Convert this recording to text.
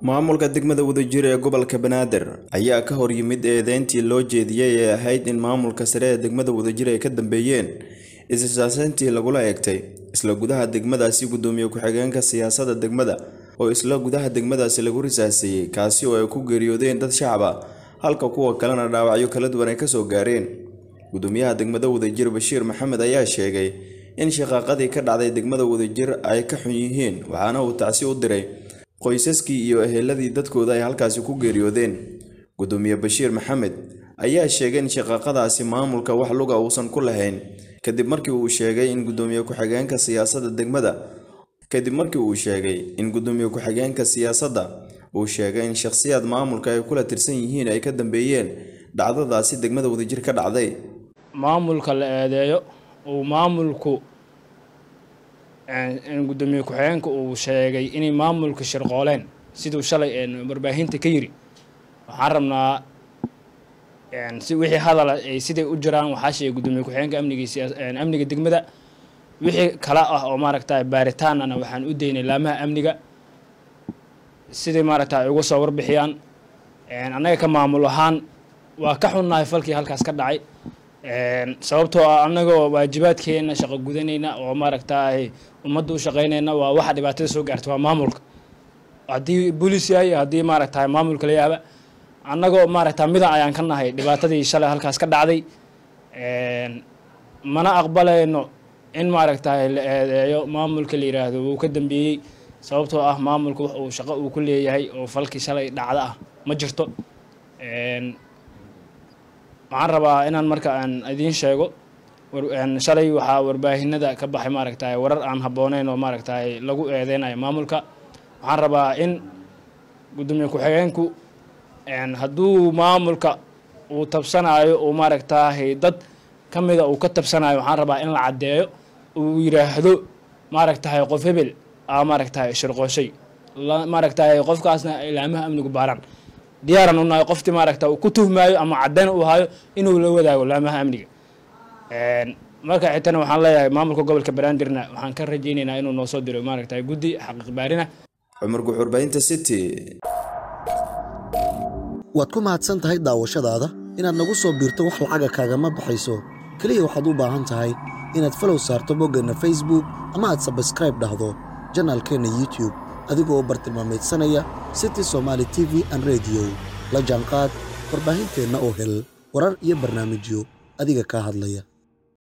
maamulka degmada wadajir ee gobolka banaadir ayaa ka hor yimid eedeyntii loo jeediyey ee ahayd in maamulka sare ee degmada wadajir ay ka dambeeyeen isisaasayntii lagula eegtay isla gudaha degmadaasi gudoomiye ku-xigeenka siyaasadda degmada oo isla gudaha degmadaasi lagu risaaseeyey kaasi oo ay ku geeriyoodeen dad shacab ah halka kuwa kalena dhaawacyo kala duwan ay kasoo gaareen gudoomiyaha degmada wadajir bashiir maxamed ayaa sheegay in shaqaaqadii ka dhacday degmada wadajir ay ka xun yihiin waxaana uu tacsi u diray qoysaskii iyo eheladii dadkooda ay halkaasi ku geeriyoodeen gudoomiye bashiir maxamed ayaa sheegay in shaqaaqadaasi maamulka wax luga uusan ku lahayn kadib markii uu sheegay in gudoomiye ku-xigeenka siyaasadda degmada kadib markii uu sheegay in gudoomiye ku-xigeenka siyaasadda uu sheegay in shakhsiyaad maamulka ay kula tirsan yihiin ay ka dambeeyeen dhacdadaasi degmada wadajir ka dhacday maamulka la eedeeyo uu maamulku gudoomiye ku-xigeenka uu sheegay inay maamulka shirqooleen siduu shalay warbaahinta ka yiri waxaan rabnaa si wixii hadala ay siday u jiraan waxaa sheegay gudoomiye ku-xigeenka amniga amniga degmada wixii kala ah oo maaragta baaritaanana waxaan u daynay laamaha amniga siday maaragta ay uga soo warbixiyaan annaga ka maamul ahaan waa ka xunnahay falkii halkaas ka dhacay sababtoo ah annagoo waajibaadkeena shaqo gudanayna oo maaragtaay ummadda u shaqaynayna waa waxa dhibaatada soo gaarta waa maamulka haddii booliis yahay haddii maaragtaay maamulka la yaaba annagoo maaragta midan ayaan ka nahay dhibaatadii shalay halkaas ka dhacday mana aqbalayno in maaragtaay la eedeeyo maamulka la yiraahdo wuu ka dambeeyey sababtoo ah maamulka wax uu shaqo uu ku leeyahay oo falkii shalay dhacda ah ma jirto waxaan rabaa inaan marka aan idiin sheego shalay waxaa warbaahinada ka baxay maaragtaay warar aan habbooneyn oo maaragtaay lagu eedeynayo maamulka waxaan rabaa in gudoomiye ku-xigeenku hadduu maamulka uu tabsanayo uu maaragtaay dad ka mida uu ka tabsanayo waxaan rabaa in la caddeeyo uu yiraahdo maaragtahay qof hebel aa maaragtahay shirqooshay maaragtahay qofkaasna ilaamaha amnigu baaraan diyaaran u nahay qoftii maaragta uu ku tuhmaayo ama caddayn uu hayo inuu la wadaago laamaha amniga marka xitana waxaan leeyahay maamulka gobolka banaadirna waxaan ka rajaynaynaa inuu noo soo diro maaragtahay guddi xaqiiq baarina cumar guxurbaahinta city waad ku mahadsan tahay daawashadaada inaad nagu soo biirto wax lacaga kaagama baxayso keliya waxaad u baahan tahay inaad falow saarto boggeenna facebook ama aad sabskraib dhahdo janaalkeenna youtube adigoo u bartilmaamaydsanaya city somaali t v an rediyo la jaanqaad warbaahinteenna oo hel warar iyo barnaamijyo adiga kaa hadlaya